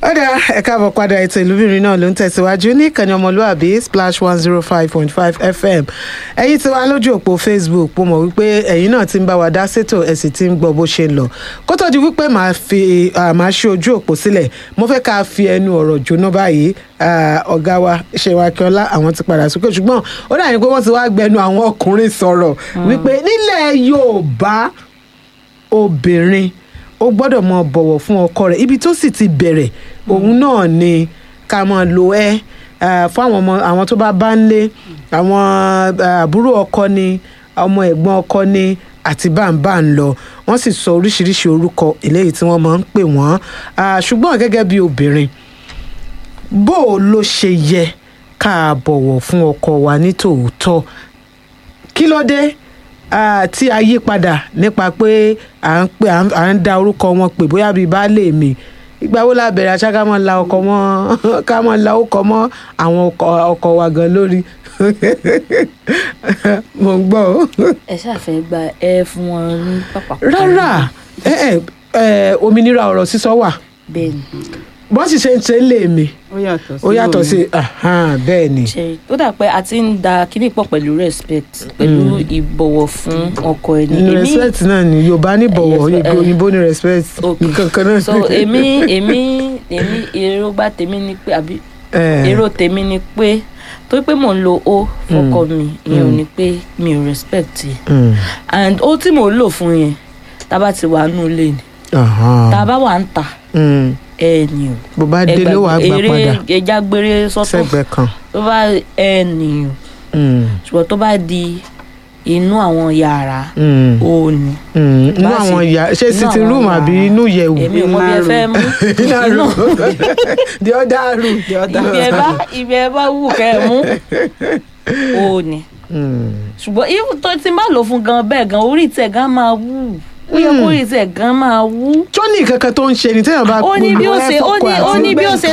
ọ̀dà ẹ̀ka àbọ̀ padà ètò ìlúbìnrin náà ló ń tẹ̀síwájú ní ìkànnì ọmọlúàbí splash one zero five point five fm ẹ̀yin tí wàá lójú òpó facebook mo mọ̀ wípé ẹ̀yin náà ti ń bá wa dá sétò ẹ̀ sì ti ń gbọ́ bó ṣe ń lọ kó tó di wípé màá fi màá ṣe ojú òpó sílẹ̀ mo fẹ́ ká fi ẹnu ọ̀rọ̀ jóná báyìí ọ̀gá wa ṣèwà akínọlá àwọn ti padà sókè ṣùgbọ́n ó dà ní pé wọ́n ti wá gbẹnu àwọn ọkùnrin sọ̀rọ̀ wípé nílẹ̀ yorùbá obìnrin ó gbọ́dọ̀ mọ bọ̀wọ̀ fún ọkọ rẹ̀ ibi tó sì ti bẹ̀rẹ̀ òun náà ni ká máa lo ẹ fún àwọn ọmọ àwọn tó bá bá ń lé àwọn àbúrò ọkọ ni ọmọ ẹ̀gbọ́n ọkọ ni àti báńbá ń lọ wọ́n sì sọ oríṣiríṣi orúkọ eléyìí tí wọ́n máa ń pè wọ́n ṣùgbọ́n gẹ́gẹ́ bí obìnrin bó o ló ṣe yẹ ká bọ̀wọ̀ fún ọkọ wa ní tòótọ́ kí ló dé Uh, tí a yí padà nípa pé à ń pè à ń da orúkọ wọn pè bóyá bíi baálé mi ìgbà wo la bẹ̀rẹ̀ àṣà ká máa la ọkọ mọ́ ká máa la ọkọ mọ́ àwọn ọkọ wa gan lórí mo ń gbọ́. ẹ ṣàfẹ́ gba ẹ fún wọn ní pápá. rárá ẹ ẹ òmìnira ọ̀rọ̀ sísọ wà bẹ́ẹ̀ni bọ́n sì ṣe ń ṣe ń lè mi ó yàtọ̀ sí ó yàtọ̀ sí bẹ́ẹ̀ ni. ṣe ó dà pé a ti ń da kíní pọ̀ pẹ̀lú respect pẹ̀lú ìbọ̀wọ̀ fún ọkọ ẹni. ní respect náà ni yorùbá ní bọ̀wọ̀ Yes, eh, òyìnbó ní respect okay. kankan náà. so èmi èmi èmi èròǹgbà tèmi ni pé àbí Eh, èrò tèmi ni pé torí pé mò ń lo o fọkọ mi ìyẹn ò ní pé mi ò respect yẹ mm, and ó tí mò ń lò fún yẹn tá a bá ti wà nù lé ni aha, tá a bá wà ń tà mm, ẹ ní o bó bá délé wàá gbà eré padà ẹja gbére sọ́tọ̀ sẹ́gbẹ̀ẹ́ kan. tó bá ẹ ní o Mm, ṣùgbọ́n tó bá di inú àwọn yàrá mm, ó ní. mm. inú bá àwọn sì- ìyá ṣé inú sitting àwọn room àbí yàrá. inú yẹ̀wù. èmi ò mọ bí ẹ fẹ́ mú inú inú room the other room the other ibi ẹ bá ibi ẹ bá wù kẹ́ ẹ mú ó ní. Mm, ṣùgbọ́n if tó ti má lò fún gan bẹ́ẹ̀ gan orí tẹ̀ gan máa wù ó yẹ kó orí tẹ̀ gan máa wù. tó ní kankan tó ń ṣe ni téèyàn bá ó ní bí ó gbogbo ṣe ẹ ó fọ́kọ ní ó àti ní bí ó ṣe